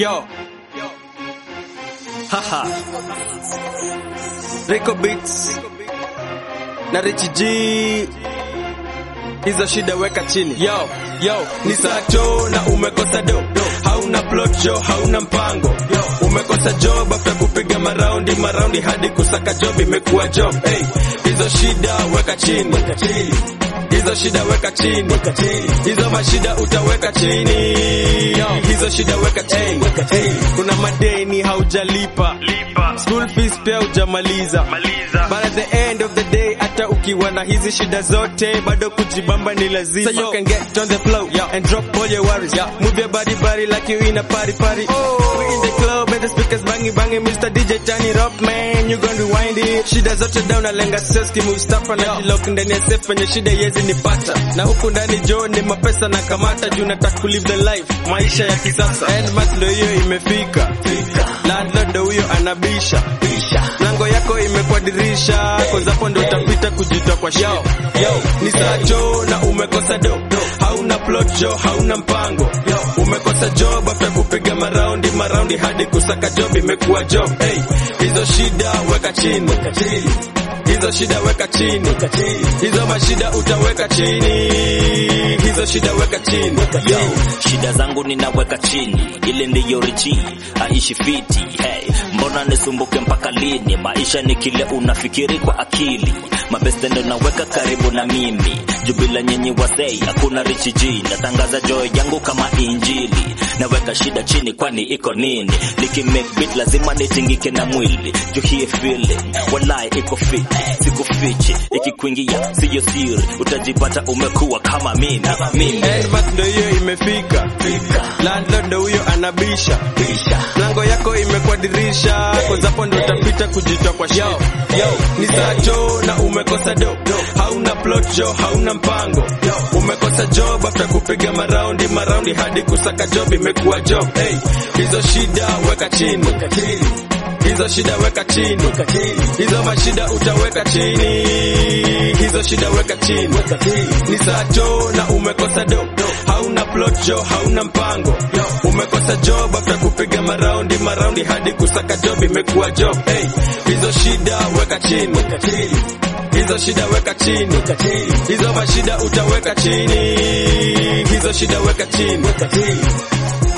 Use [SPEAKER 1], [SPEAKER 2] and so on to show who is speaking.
[SPEAKER 1] Yo. Haha. Rico Beats. Na Richie G. Hizo shida weka chini. Yo, yo, ni sacho na umekosa do. Hauna plot jo, hauna mpango. Yo, umekosa job after kupiga maraundi, maraundi hadi kusaka job imekuwa job. Hey, hizo shida weka chini. Weka chini. Hizo shida weka chini. Weka chini. Hizo mashida utaweka chini. Yo, hizo shida weka chini. Weka chini. Kuna madeni haujalipa.
[SPEAKER 2] Lipa,
[SPEAKER 1] School fees pia hujamaliza.
[SPEAKER 2] maliza.
[SPEAKER 1] But at the end of the day hata ukiwa na hizi shida zote bado kujibamba ni lazima. So you can get on the flow yeah, and drop all your worries. Yeah. Move your body body like you in a party party. Oh, we in the club and the speakers banging banging. Mr. DJ turn it up man, you gonna rewind it. Shida zote down alenga seski Mustafa na jilock ndani ya safe penye shida yezi nipata. Na huku ndani jo ni mapesa na kamata juu nataka kulive the life maisha ya kisasa. End month ndio hiyo imefika. Landlord ndio huyo anabisha. Lango yako imekuwa dirisha, kwanza hapo ndio utapita kujitoa kwa shida. Yo, ni sacho na umekosa do. Hauna plot jo, hauna mpango. Umekosa job after kupiga maraundi, maraundi hadi kusaka job imekuwa job. Hey, hizo shida weka chini. Hizo shida weka chini. Hizo mashida utaweka chini. Hizo shida weka chini.
[SPEAKER 3] Yo, shida zangu ninaweka chini, ile ndiyo richi aishi fiti. Hey, mbona nisumbuke mpaka lini? Maisha ni kile unafikiri kwa akili, mabeste ndo naweka karibu na mimi. Jubila nyenye wasei, hakuna richi G. Natangaza joy yangu kama injili, naweka shida chini, kwani iko nini? Niki make beat lazima nitingike na mwili, juu hii feeling walai iko fit, sikufichi, ikikuingia siyo siri, utajipata umekuwa kama mimi mimi.
[SPEAKER 1] Endmark ndo hiyo imefika. Landlord ndo huyo anabisha. Mlango yako imekuwa dirisha, kwanza hapo ndo utapita kujitoa kwa shida. Yo, ni sacho na umekosa do. Hauna plot jo, hauna mpango. Umekosa job after kupiga maraundi, maraundi hadi kusaka job imekuwa job. Hey, hizo shida weka chini. Hizo shida weka chini. Hizo mashida utaweka chini. Hizo shida weka chini. Ni sacho na umekosa do. Hauna plot jo, hauna mpango. Umekosa job after kupiga maraundi, maraundi hadi kusaka job imekuwa job. Hey, hizo shida weka chini. Hizo shida weka chini. Hizo mashida utaweka chini. Hizo shida weka chini.